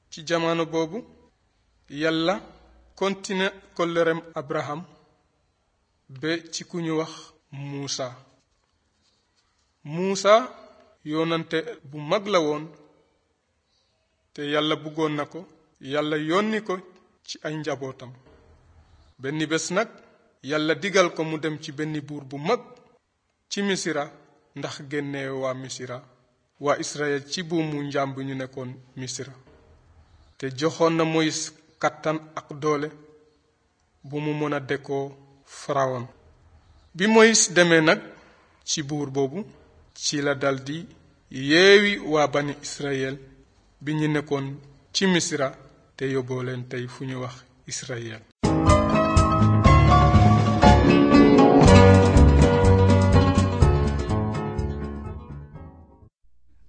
ci jamono boobu yàlla kontine kollerem abraham ba ci ku ñu wax muusa muusa yoonante bu mag la woon te yàlla bëggoon na ko yàlla yónni ko ci ay njabootam benn bés nag yàlla digal ko mu dem ci benn buur bu mag ci misira ndax génne waa misira waa israel ci buumu njaam bi ñu nekkoon misira te joxoon na moyis kattan ak doole bu mu mën a dekkoo farawoon bi moyis demee nag ci buur boobu ci la daldi yeewi waa bani israel bi ñu nekkoon ci misira te yóbboo leen tey fu ñu wax israel